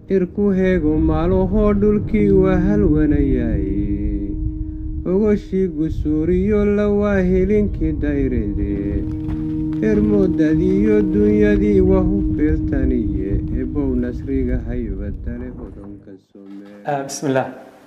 irku heego maalahoo dhulkii waa halwanayaaye ogoshii gusuuriyo lawaa helinkii dayrede ermoodadiiyo dunyadii waa hu feeltaniye ebow nasriga haybadale hodonka somee bismillaah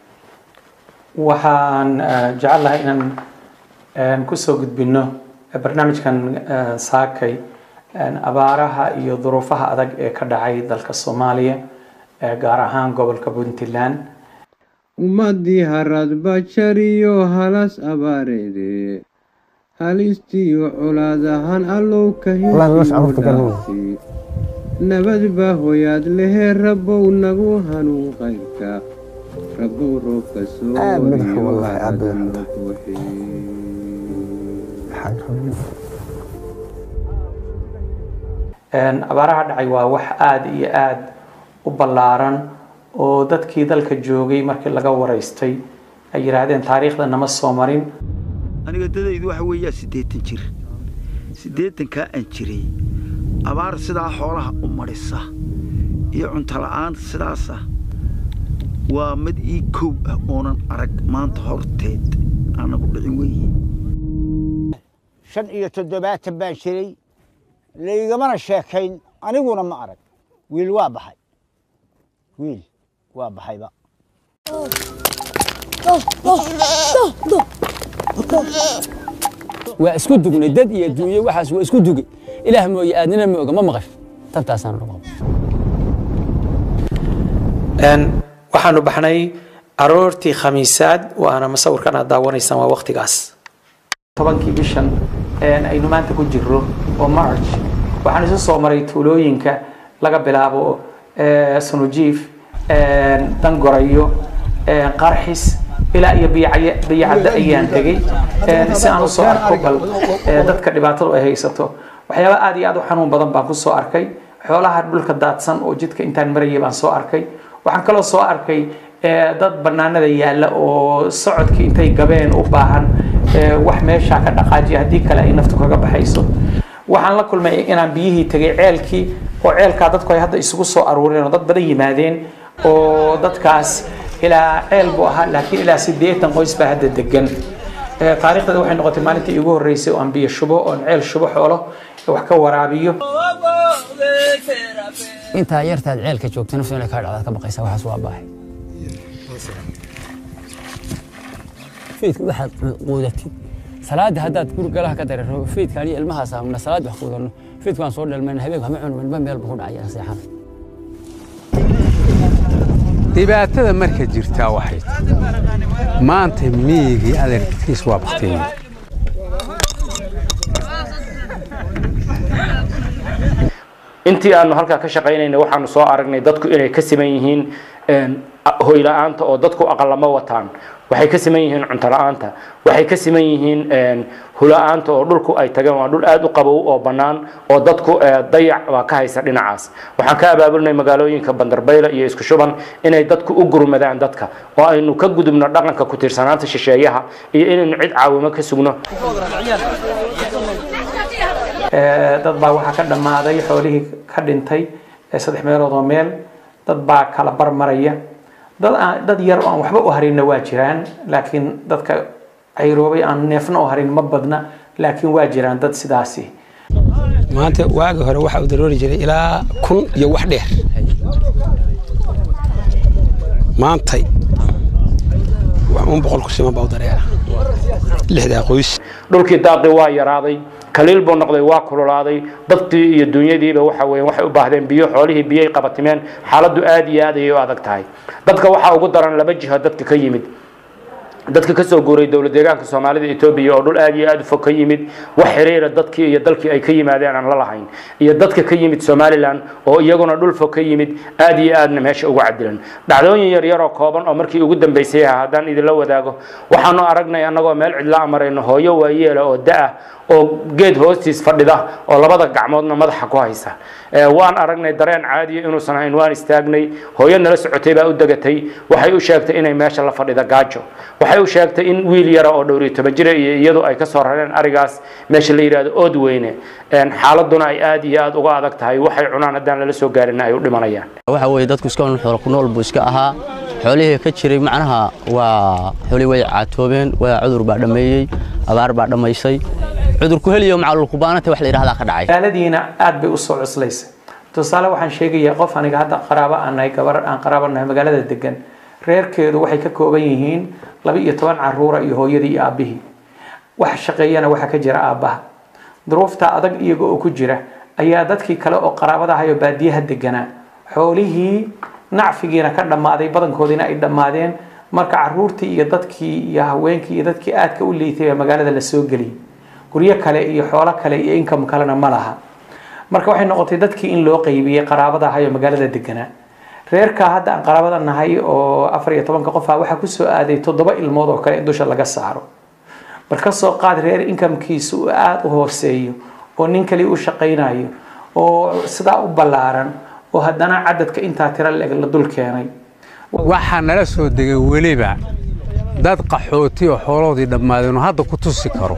waxaan jecelahay inaan kusoo gudbino barnaamijkan saakay abaaraha iyo duruufaha adag ee ka dhacay dalka soomaaliya gaar ahaan gobolka puntland ummadii haradba jariyo halas abaareede halistiyo colaad ahaan allow ka hidhaafi nabad baa hoyaad lehee rabbow nagu hanuu qayrka rabbow roobka soo wariyo harada noo buuxi abaaraha dhacay waa wax aada iyo aada u ballaaran oo dadkii dalka joogay markii laga waraystay ay yidhaahdeen taariikhda nama soo marin aniga dadaydu waxa weeyaa siddeetan jir siddeetankaa aan jiray abaar sidaa xoolaha u marhisa iyo cunto-la'aan sidaasa waa mid ii kow ah oonan arag maanta horteed aanagu dhicin weeye shan iyo toddobaatan baan jiray laygamana sheekayn aniguna ma arag wiil waa baxay wiil waa baxayba waa isku dugnay dad iyo duunye waxaas waa isku duge ilaah mooye aadnina ma oga ma maqasho tabtaasaan lagu waxaanu baxnay aroortii khamiisaad waana masawirkan aad daawanaysaan waa waktigaas tobankii bishan aynu maanta ku jiro oo march waxaan isu soo maray tuulooyinka laga bilaabo sunujiif dangorayo qarxis ilaa iyo biyacadda ayaan tegey si aan usoo arko bal dadka dhibaatadu ay haysato waxyaaba aad iyo aad u xanuun badan baan kusoo arkay xoolaha dhulka daadsan oo jidka intaan marayay baan soo arkay waxaan kaloo soo arkay dad banaanada yaalla oo socodkii intay gabeen u baahan wax meeshaa ka dhaqaajiya haddii kale ay naftu kaga baxayso waxaan la kulmay inaan biyihii tegay ceelkii oo ceelkaa dadku ay hadda isugu soo aruureen oo dad badan yimaadeen oo dadkaas ilaa ceel buu ahaa laakiin ilaa siddeetan qoys baa hadda degan taariikhdeeda waxay noqotay maalintii igu horreysay oo aan biyo shubo oon ceel shubo xoolo wax ka waraabiyo intaa yartaad ceelka joogta naftu inay kaa dhacdaad ka baqaysa waxaas waa baahay fiidka waxaad quudatid salaada haddaad gurigalaha ka dareero fiidka aniyo ilmahaas ahna salaad wax quudanno fiidkaan soo dhalmayna habeenka hama cunno midba meel buu ku dhacaya seexan dhibaatada marka jirtaa waxay maanta miyigii adeerkiis waa bakteeye intii aanu halkaa ka shaqaynayna waxaanu soo aragnay dadku inay ka siman yihiin hoyla-aanta oo dadku aqalama wataan waxay ka siman yihiin cunto la-aanta waxay ka siman yihiin hula-aanta oo dhulku ay tageen waa dhul aada u qabow oo bannaan oo dadku dayac waa ka haysa dhinacaas waxaan ka abaabulnay magaalooyinka bandarbayla iyo isku shuban inay dadku u gurmadaan dadka oo aynu ka gudubno dhaqanka ku tiirsanaanta shisheeyaha iyo inaynu cid caawimo ka sugno dad baa waxaa ka dhammaaday xoolihii ka dhintay saddex meelood oo meel dad baa kala barmaraya dad aan dad yar oo aan waxba u harinna waa jiraan laakiin dadka cayroobay aan neefna u harin ma badna laakiin waa jiraan dad sidaasi maanta waagi hore waxaa u daroori jiray ilaa kun iyo wax dheer maantay un boqol ku siman baa u dareera lixdaa qoys dhulkii daaqii waa yaraaday kaliil buu noqday waa kululaaday dadkii iyo dunyadiiba waxa weeye waxay u baahdeen biyo xoolihii biyay qabatimeen xaaladdu aad iyo aad ayay u adag tahay dadka waxaa ugu daran laba jiho dadka ka yimid dadka kasoo guuray dowlad deegaanka soomaalida etoobiya oo dhul aad iyo aad u fog ka yimid wax xiriira dadkii iyo dalkii ay ka yimaadeen aan la lahayn iyo dadka ka yimid somalilan oo iyaguna dhul fog ka yimid aad iyo aadna meesha ugu cadilan dhacdooyin yaryar oo kooban oo markii ugu dambeysay ah haddaan idinla wadaago waxaanu aragnay annagoo meel cidla amarayno hooyo waayeela oo da-ah oo geed hoostiis fadhida oo labada gacmoodna madaxa ku haysa waan aragnay dareen caadiya inuusan hayn waan istaagnay hooyo nala socotay baa u degatay waxay u sheegtay inay meesha la fadhida gaajo waxay waxay u sheegtay in wiil yara oo dhowr iyo toban jira iyo iyadu ay ka soo rareen arigaas meesha la yidhahdo ood weyne xaaladuna ay aad iyo aad uga adag tahay waxay cunaan haddaan lala soo gaarinna ay u dhimanayaan waxa weeye dadku iska un xoolo ku nool buu iska ahaa xoolihii ka jiray macnaha waa xoolihii way caatoobeen waa cudur baa dhammeeyey abaar baa dhammaysay cudurku heliyo macalulkubaanata wax la yidhahdaa ka dhacay magaaladiina aad bay u soo cuslaysay tusaale waxaan sheegayaa qof aniga hadda qaraabo aan nahay gabar aan qaraabo nahay magaalada degan reerkeedu waxay ka kooban yihiin laba iyo toban caruura iyo hooyadii iyo aabbihii wax shaqeeyana waxaa ka jira aabbaha duruufta adag iyaga oo ku jira ayaa dadkii kale oo qaraabada ahay oo baadiyaha deganaa xoolihii nacfigiina ka dhammaaday badankoodiina ay dhammaadeen marka caruurtii iyo dadkii iyo haweenkii iyo dadkii aadka u liitay baa magaalada la soo geliyay guryo kale iyo xoolo kale iyo income kalena ma laha marka waxay noqotay dadkii in loo qaybiyey qaraabada ahay oo magaalada deganaa reerka hadda aan qaraabada nahay oo afar iyo tobanka qof ah waxaa kusoo aaday toddoba ilmood oo kale in dusha laga saaro mar ka soo qaad reer inkamkiisu uu aada u hooseeyo oo nin kaliya u shaqaynayo oo sidaa u ballaaran oo haddana cadadka intaa tiro leeg la dul keenay waxaa nala soo degay weliba dad qaxooti oo xooloodii dhammaadeen oo hadda ku tusi karo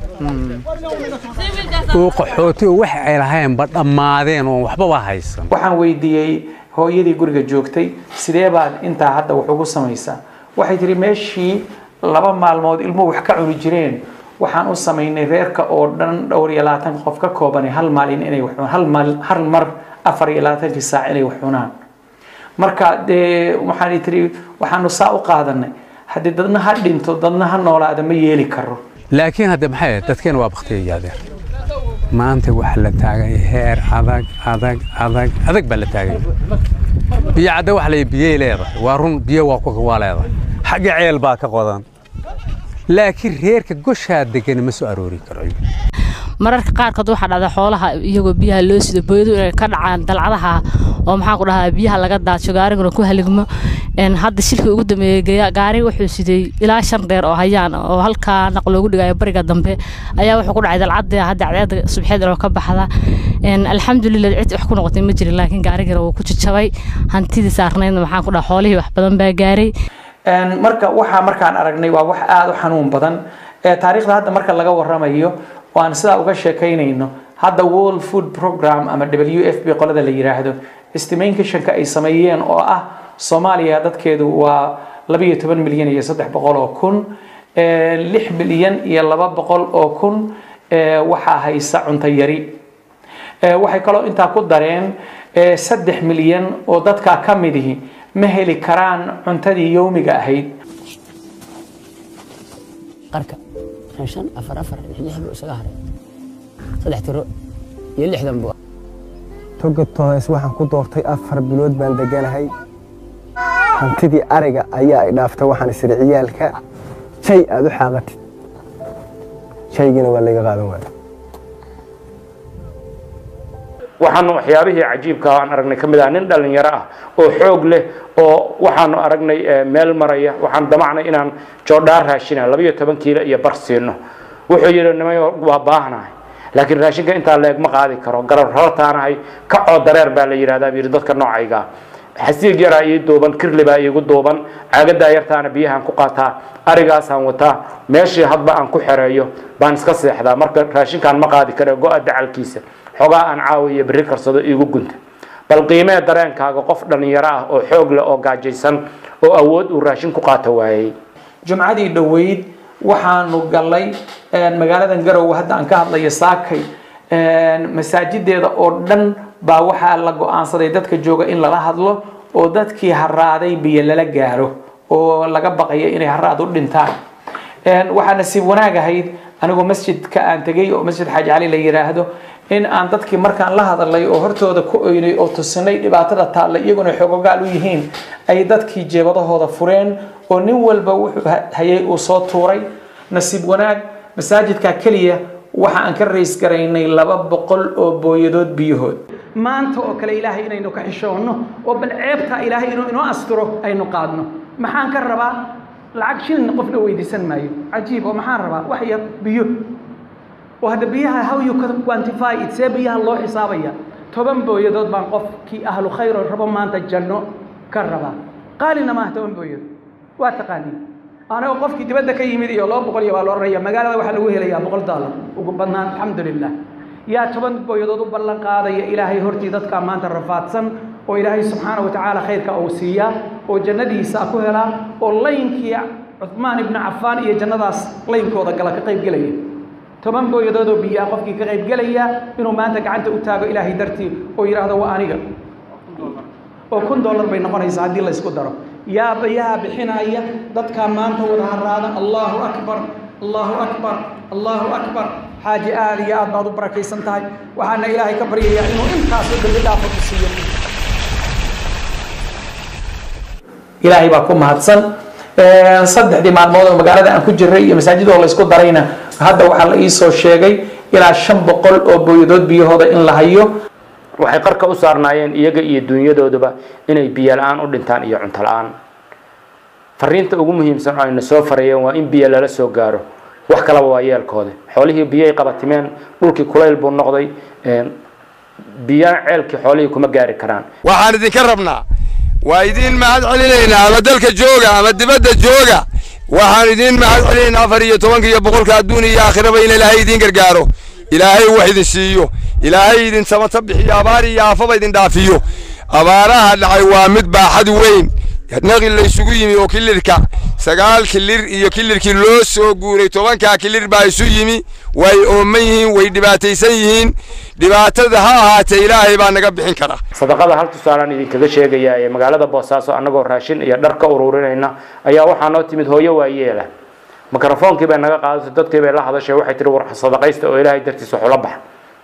oo qaxooti oo wax ay lahaynba dhammaadeen oon waxbaba haysan waxaan weydiiyey hooyadii guriga joogtay sidee baad intaa hadda wax ugu samaysaa waxay tihi meeshii laba maalmood ilmuhu wax ka cuni jireen waxaan u samaynay reerka oo dhan dhowr iyo labaatan qof ka koobanay hal maalin inay wax cunaan hal maal hal mar afar iyo labaatankii saac inay wax cunaan marka dee waxaan tihi waxaanu saa u qaadanay haddii dadna ha dhinto dadna ha noolaada ma yeeli karo laakiin hadda maxay ahayd dadkeena waa baktiya yaadeen maanta waxa la taagay heer adag adag adag adag baa la taagay biyo cadda waxa la biyey leedahay waa run biyo waa ku waa leedahay xagga ceel baa ka qodan laakiin reerka goshaa degan ma soo aroori karo mararka qaarkood waxaa dhacda xoolaha iyagoo biyaha loo sido booyadu inay ka dhacaan dalcadaha oo maxaan ku dhahaa biyaha laga daadsho gaariguna ku haligmo hadda shilkii ugu dambeeyey gaari wuxuu siday ilaa shan dheer oo hayaan oo halkaa naq loogu dhigayo bariga dambe ayaa wuxuu ku dhacay dalcadda hadda cadceedda subxeed oo ka baxda alxamdulilah cid wax ku noqotay ma jirin laakiin gaarigana wuu ku jajabay hantidii saarnaydna maxaan ku dhahaa xoolihii wax badan baa gaaray marka waxaa markaan aragnay waa wax aada u xanuun badan taariikhda hadda marka laga waramayo oo aan sidaa uga sheekaynayno hadda world food program ama w f b qolada la yiraahdo estimationka ay sameeyeen oo ah soomaaliya dadkeedu waa labayo toban milyan iyo saddex boqol oo kun lix milyan iyo laba boqol oo kun waxaa haysa cunto yari waxay kaloo intaa ku dareen saddex milyan oo dadkaa ka midihi ma heli karaan cuntadii yowmiga ahayd qarka shan afar afar lix lix buu isaga haray saddex tiro iyo lixdan buu toga toos waxaan ku doortay afar bilood baan deganahay hantidii ariga ayaa ay dhaaftay waxaan isiri ciyaalka jay aad u xaaqatid jaygina waa layga qaadan waaya waxaanu waxyaabihii cajiibka aan aragnay ka mid ah nin dhalinyaro ah oo xoog leh oo waxaanu aragnay meel maraya waxaan damacnay inaan joodhaar raashina labayo toban kiilo iyo bar siino wuxuu yidhi nimayo waa baahnahay laakiin raashinka intaa leeg ma qaadi karo garab rartaanahay kacoo dareer baa la yidhahdaa buu yidhi dadka noocayga xasiig yaraa ii duuban kirli baa iigu duuban caagadaa yartaana biyahaan ku qaataa arigaasaan wataa meeshii hadba aan ku xereeyo baan iska seexdaa marka raashinkaan ma qaadi kare go-a dacalkiisa xogaa aan caawiyo berri karsado iigu gunta bal qiimee dareenkaaga qof dhallinyaro ah oo xoog leh oo gaajaysan oo awood uu raashin ku qaato waayey jumcadii dhoweyd waxaanu gallay magaaladan garowe hadda aan ka hadlayo saakay masaajideeda oo dhan baa waxaa la go-aansaday dadka jooga in lala hadlo oo dadkii haraaday biyo lala gaaro oo laga baqayo inay haraad u dhintaan waxaa nasiib wanaag ahayd anigoo masjidka aan tegay oo masjid xaaji cali la yiraahdo in aan dadkii markaan la hadalay oo hortooda ku oynay oo tusinay dhibaatada taalla iyaguna xoogogaal u yihiin ay dadkii jeebadahooda fureen oo nin walba wuxuu hayay uu soo tuuray nasiib wanaag masaajidka keliya waxa aan ka rays garaynay laba boqol oo booyadood biyahood maanta oo kale ilaahay inaynu ka xishoonno oo bal ceebtaa ilaahay inuu inoo asturo aynu qaadno maxaan ka rabaa lacag shilin qofna weydiisan maayo cajiib oo maxaan rabaa wax yar biyo oo hadda biyaha how you can quantify it see biyaha loo xisaabaya toban booyadood baan qofkii ahlu khayr oo rabo maanta janno ka rabaa qaalina maaha toban booyadood waa taqaaniin anigoo qofkii dibadda ka yimid iyo laba boqol iyo baa la odhanaya magaalada waxaa lagu helayaa boqol daalar ugu badnaan alxamdulilah yaa toban booyadood u ballan qaadaya ilaahay hortii dadkaa maanta rafaadsan oo ilaahay subxaana wa tacaala khayrka uu siiyaa oo jannadiisa ku helaa oo laynkii cuhmaan ibnu cafaan iyo jannadaas laynkooda gala ka qayb gelaya toban booyadood oo biyaa qofkii ka qayb gelaya inuu maanta gacanta u taago ilaahay dartii oo yidhaahdo waa aniga oo kun dollar bay noqonaysaa haddii la isku daro yaa yaa bixinaya dadkaa maanta wada haraada allahu akbar allahu akbar allahu akbar xaaji aad iyo aad baad u barakaysan tahay waxaana ilaahay ka baryayaa inuu intaasoo dambi dhaafo ku siiyo ilaahay baa ku mahadsan saddexdii maalmood oo magaalada aan ku jiray iyo masaajidoo la isku darayna hadda waxaa la iisoo sheegay ilaa shan boqol oo booyadood biyahooda in la hayo waxay qarka u saarnaayeen iyaga iyo dunyadooduba inay biyo la-aan u dhintaan iyo cunto la-aan fariinta ugu muhiimsan oo ayna soo farayeen waa in biyo lala soo gaaro wax kalaba waa yeelkooda xoolihii biyay qabatimeen dhulkii kulayl buu noqday biyana ceelkii xoolihii kuma gaari karaan waxaan idinka rabnaa waa idiin mahad celinaynaa ama dalka jooga ama dibadda jooga waxaan idiin mahad celinaynaa afar iyo tobanka iyo boqolka adduun iyo aakhiraba in ilaahay idiin gargaaro ilaahay wax idin siiyo ilaahay idin samata bixiyo abaar iyo aafaba idin dhaafiyo abaaraha dhacay waa mid baaxad weyn naqi laysugu yimi oo kilirka sagaal kilir iyo kilirkii loo soo guuray tobankaa kilir baa isu yimi way ooman yihiin way dhibaataysan yihiin dhibaatada ha ahaatee ilaahay baa naga bixin kara sadaqada hal tusaalaan idinkaga sheegayaa ee magaalada boosaaso annagoo raashin iyo dhar ka ururinayna ayaa waxaa noo timid hooyo waayeela mikrofoonkii bay naga qaadatay dadkii bay la hadashay waxay tihi war sadaqaysta oo ilaahay dartiis waxula baxa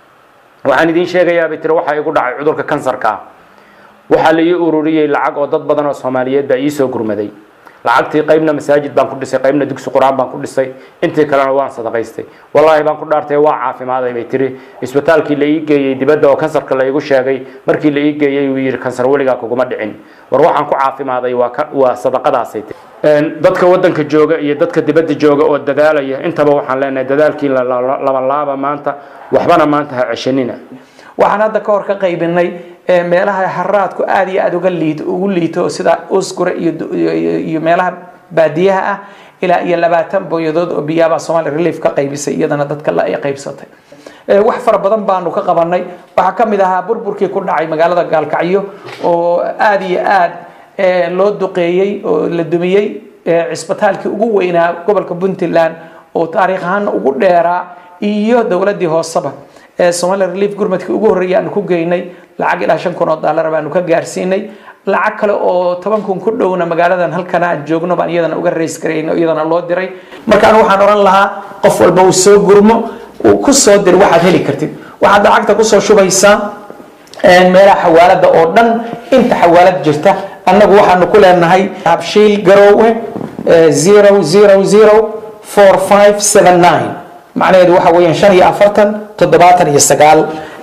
waxaan idiin sheegayaa bay tiri waxaa igu dhacay cudurka kansarka ah waxaa la ii ururiyey lacag oo dad badan oo soomaaliyeed baa ii soo gurmaday lacagtii qaybna masaajid baan ku dhisay qaybna dugsi qur-aan baan ku dhisay intii kalena waan sadaqaystay wallaahi baan ku dhaartay waa caafimaaday bay tiri isbitaalkii la ii geeyey dibadda oo kansarka la igu sheegay markii la ii geeyey uu yidhi kansar weligaa kuguma dhicin war waxaan ku caafimaaday waa waa sadaqadaasay tiri dadka waddanka jooga iyo dadka dibadda jooga oo dadaalaya intaba waxaan leenahay dadaalkii labalaaba maanta waxbana maanta ha ceshanina waxaan hadda ka hor ka qaybinay meelaha haraadku aad iyo aad uga liito ugu liito sida usgure iyo iyo meelaha baadiyaha ah ilaa iyo labaatan booyadood oo biyaabaa somali relief ka qaybisay iyadana dadka la ay qaybsatay wax fara badan baanu ka qabanay waxaa ka mid ahaa burburkii ku dhacay magaalada gaalkacyo oo aad iyo aad loo duqeeyey oo la dumiyey cisbitaalkii ugu weynaa gobolka puntland oo taariikh ahaana ugu dheeraa iyo dowladdii hooseba somali relief gurmadkii ugu horreeyay aanu ku geynay lacag ilaa shan kun oo daalar baanu ka gaarsiinay lacag kale oo toban kun ku dhowna magaaladan halkana aan joogno baan iyadana uga rays garayno iyadana loo diray markaan waxaan oran lahaa qof walba uu soo gurmo uu ku soo dir waxaad heli kartid waxaad lacagta kusoo shubaysaa meelaha xawaalada oo dhan inta xawaalad jirta annagu waxaanu ku leenahay habshiil garoowe zero zero zero four five seven nine macnaheedu waxa weeyaan shan iyo afartan toddobaatan iyo sagaal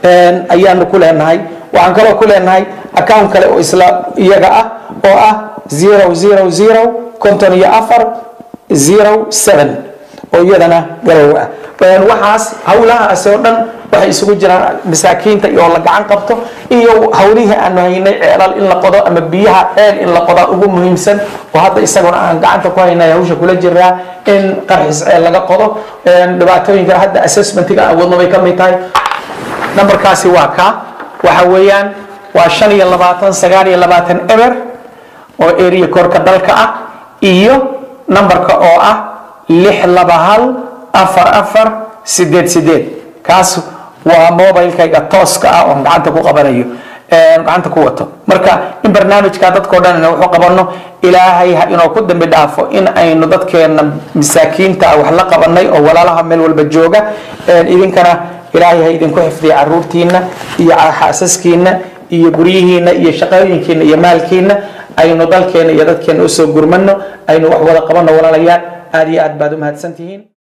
ayaanu ku leenahay waxaan kaloo ku leenahay account kale oo isla iyaga ah oo ah zero zero zero konton iyo afar zero seven oo iyadana garow ah waxaas hawlahaasi oo dhan waxay isugu jiraan masaakiinta iyo la gacan qabto iyo hawlihii aanu haynay ceelal in la qodo ama biyaha ceel in la qodaa ugu muhiimsan oo hadda isaguna aan gacanta ku haynay hawsha kula jiraa in qarxis ceel laga qodo dhibaatooyinka hadda assessmentiga awoodna bay ka mid tahay nambarkaasi waa ka waxa weeyaan waa shan iyo labaatan sagaal iyo labaatan eber oo area korka dalka ah iyo nambarka oo ah lix laba hal afar afar sideed sideed kaas waa mobilekayga tooska ah oon gacanta ku qabanayo gacanta ku wato marka in barnaamijka dadkao dhan ina wuxuu qabano ilaahay ha inoo ku dambi dhaafo in aynu dadkeena masaakiinta ah wax la qabanay oo walaalaha meel walba jooga idinkana ilaahay ha idinku xifdiya caruurtiina iyo xaasaskiina iyo guryihiina iyo shaqooyinkiina iyo maalkiina aynu dalkeena iyo dadkeena usoo gurmano aynu wax wada qabano walaalayaal aad iyo aad baad u mahadsantihiin